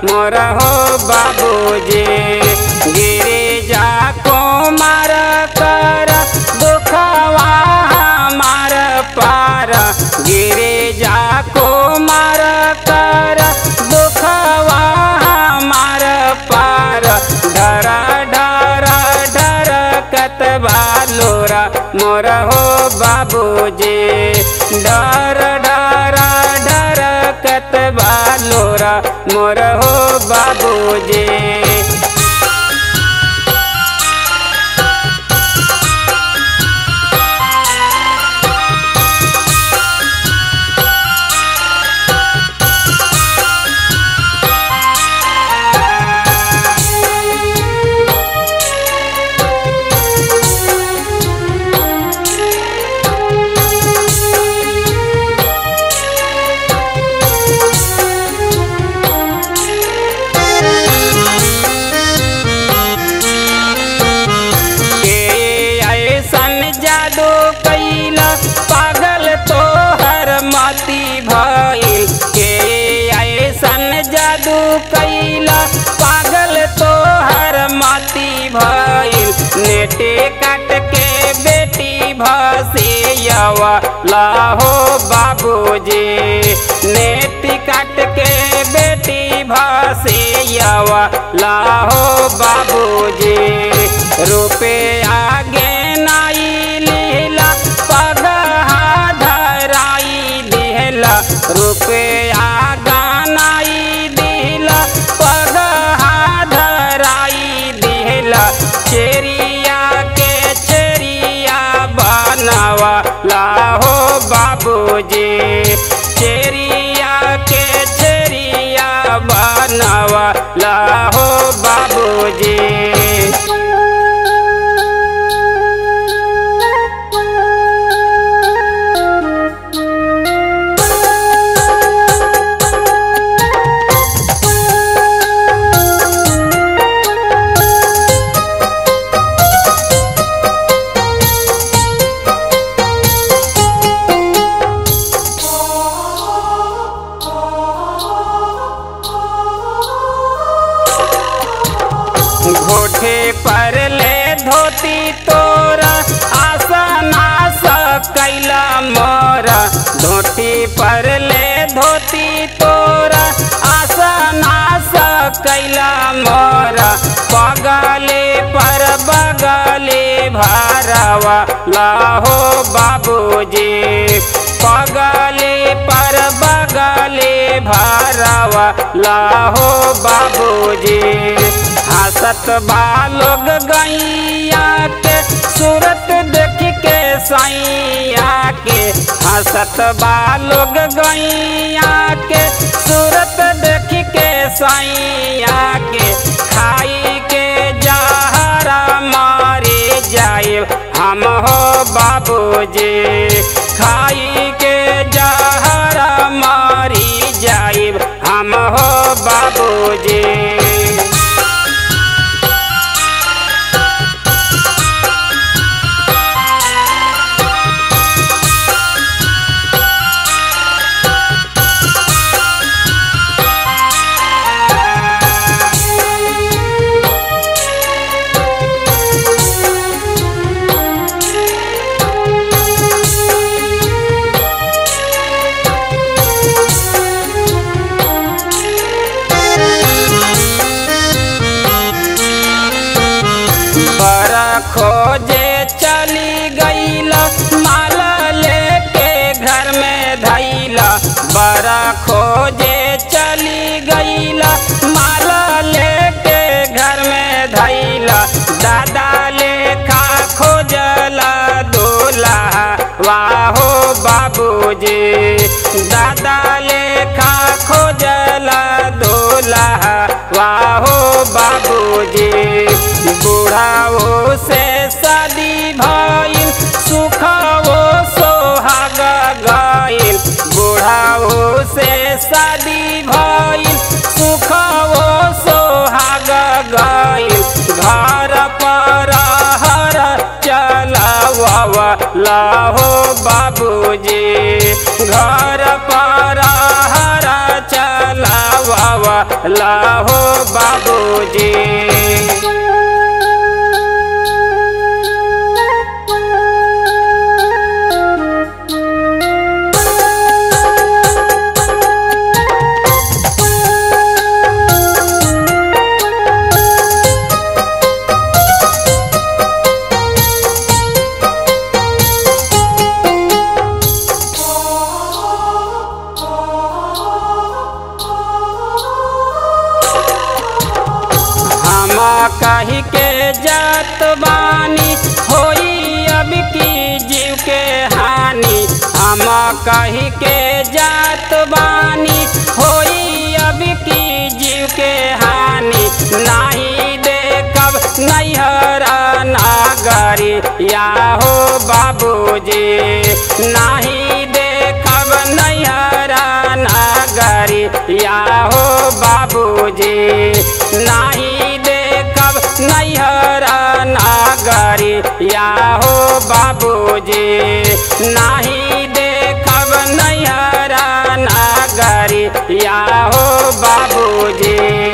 मोर हो बाबूजी गिरिजा कुमार कर दुखवा हमार पार गिरिजा कुमार कर दुखवा हमार पार डर डर डर कतबा लोरा मोर हो बाबूजी डर डर डर कतबा लोरा मोर हो बाबूजी के ऐसन जादू कैला पागल तोहर मती भइल के ऐसन जादू कैला पागल तोहर मती भइल नेटे काट के बेटी भसियवा लाहो बाबूजी नेटी काट के बेटी भसियवा लाहो बाबूजी रूपे आगे नाई लीला पगहा धराई दिहला रूपे आगा नाई दिहला पगहा धराई दिहला चेरिया के चेरिया बनवा लाहो बाबूजी चेरिया के चेरिया बनवा लाहो बाबूजी घोठे पर ले धोती तोरा आसना कैला मोरा धोती पर ले धोती तोरा आसना कैला मोरा पगले पर बगले भारवा लाहो बाबूजी पगले पर बगले भारवा लाहो बाबूजी हंसत बालोग गैया के सूरत देख के सैया के हंसत बालोग गैया के सूरत देख के सैया के खाई के जहरा मारे जाए हम हो बाबूजी खाई के जहरा मारी जाए हम हो बाबूजी बड़ा खोजे चली गईला माला लेके घर में धैला बड़ा खोजे चली गईला माला लेके घर में धैला दादा लेखा खोजला दूल्हा वाहो बाबूजी दादा लेखा खोजला दूल्हा वाहो बाबूजी बूढ़ाओ से शादी भइल सुखवो सोहाग गइल बूढ़ाओ से शादी भइल सुखवो सोहाग गइल घर पर हर चलावा लाहो बाबूजी घर पर हर चलावा लहो बाबूजी हम कही के जात बानी होई अब की जीव के हानि हम कही के जात बानी होई अब की जीव के हानि नहीं देखब नैहर नागरी या हो बाबूजी नहीं देखब नैहर नागरी या हो बाबूजी नहीं देखब नैहर नागरी या हो बाबूजी नहीं देखब नैहर नागरी या हो बाबूजी